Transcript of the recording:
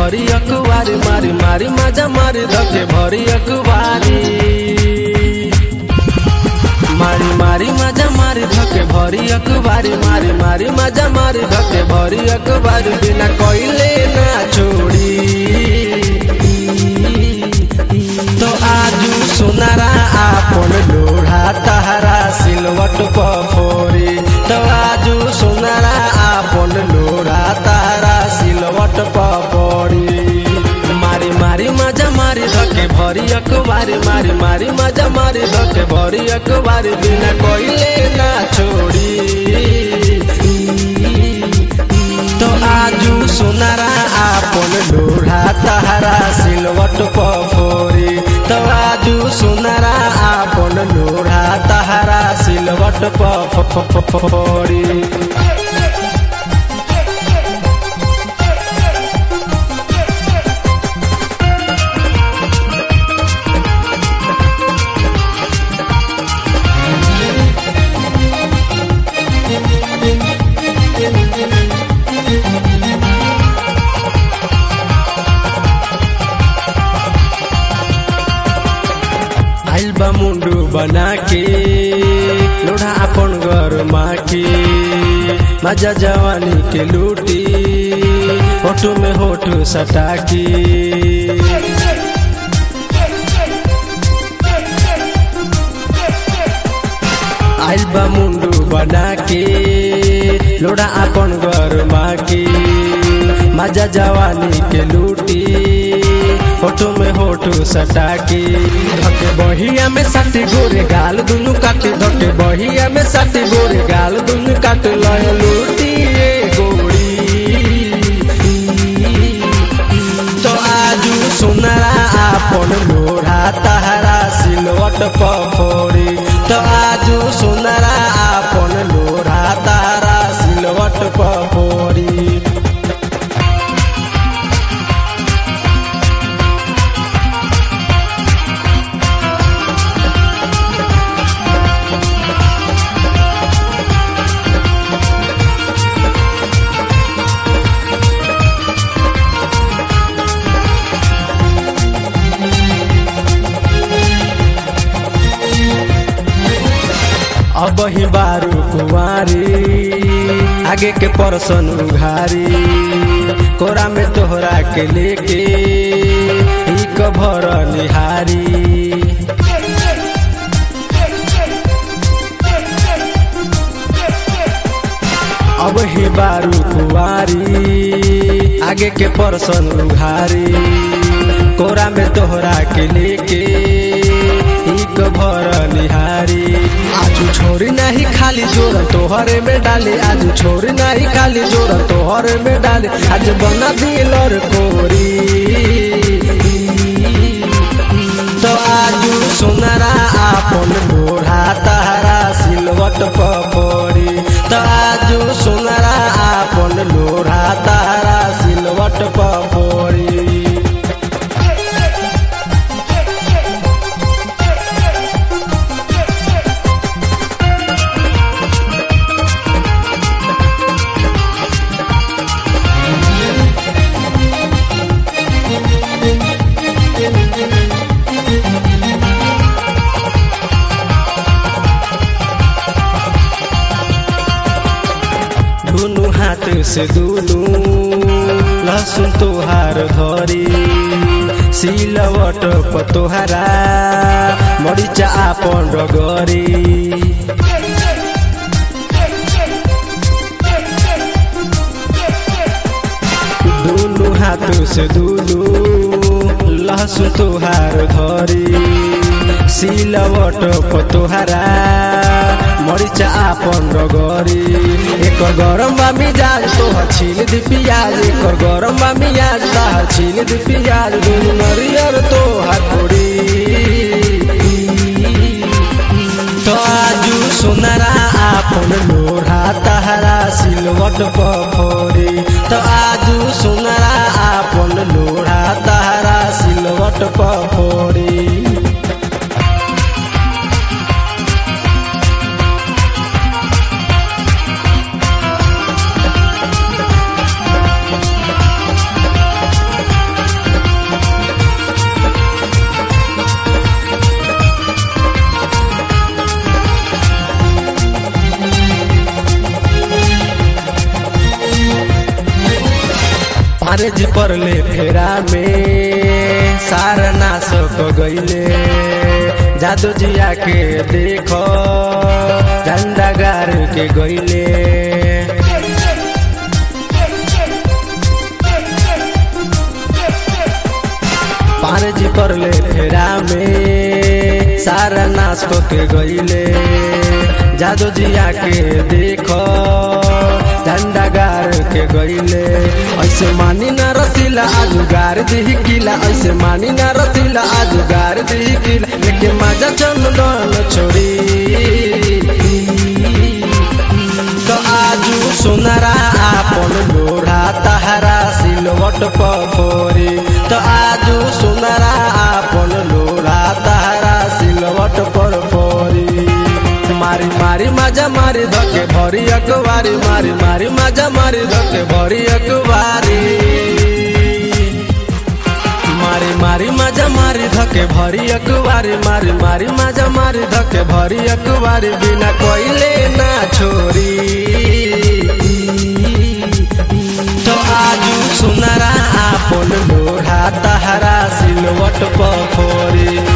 भरी अखबारी मारी मारी मजा मारी धके भरी अखबारी मारी मारी मजा मारी धके भरी अखबारी मारी मारी मजा मारी धके भरी अखबारी बिना कोइले ना छोड़ी तो आजू सोनारा आपन लोढ़ा तहरा सिलवट पफोरी तो आजू सोनारा आपन लोढ़ा तहरा सिलवट पफोरी मारी मारी मजा मारी धके भरी अखबारी मारी मारी मजा मारी धके भरी अखबारी बिना कोइले ना छोड़ी तो आजू सोनारा आपन लोढ़ा तहरा सिलवट पफोरी तो आजू सोनारा आपन लोढ़ा तहरा सिलवट पफोरी आइल बा मुंडू बना के लोढ़ा अपन घर माके मजा जवानी के लूटी होठो में होठ सटा के आइल बा मुंडू बना के लोढ़ा अपन घर माके मजा जवानी के लूटी होठो में होठो सटा के धके बहिया में साथी गोरे गाल दुनु काटे धके बहिया में साथी गोरे गाल दुनु काटे लय लूटी ए गोरी तो आजू सोनारा आपन लोढ़ा तहरा सिलवट पफोरी तो आजू सोनारा आपन लोढ़ा तहरा सिलवट पफोरी अब ही बारू कुंवारी आगे के परसन उघारी कोरा में तोहरा के लेके ही कभर निहारी अब ही बारू कुंवारी आगे के परसन उघारी कोरा में तोहरा के लेके एक भर निहारी आजू छोरी नहीं खाली जोर तोहरे में डाली आजू छोरी नहीं खाली जोर तोहरे में डाली आज बना दिल और कोरी तो आजू सोनारा आपन लोढ़ा तहरा सिलवट पफोरी तो आजू सोनारा आपन लोढ़ा तहरा सिलवट पफोरी दुनु हाथ से दुनु लहसुन तोहार धरी सिलवट पतोहारा मरिचा आपन रगरी दुनु हाथ से दुनु लहसुन तोहार धरी सिलवट पतोहारा मरिचा आपन रगरी एकर गरम बा मिजाज तोहर छीन दी पियाज एकर गरम बा मिजाज तोहर छीन दी पियाज दुनु नरियर तोहर कोड़ी तो आजू सोनारा आपन लोढ़ा तहरा सिलवट पफोरी तो आजू सोनारा आपन लोढ़ा तहरा सिलवट पफोरी पारज परले फेरा में सारा नाश क गईले जादू जिया के देखो झंडा गार के गईले पारज परले फेरा में सारा नाश क के गईले जादू जिया के देखो झंडा गार के गईले ऐसे मानी ना रसीला आज गार दी किला ऐसे मानी ना रसीला आज गार दी किला लेके माजा चंदन छोड़ी तो आजू सोनारा आपन लोढ़ा तहारा सिलवट पफोरी तो आजू सोनारा आपन लोढ़ा तहारा सिलवट पर फोरी मारी मारी माजा मारी धके भरी अकवारी मारी मारी माजा मारी धके भरी अकवारी मारी मारी माजा मारी धके भरी अकवारी मारी मारी माजा मारी धके भरी अकवारी बिना कोइले ना छोरी तो आजू सुनरा आपन लोढ़ा तहरा सिलवट पफोरी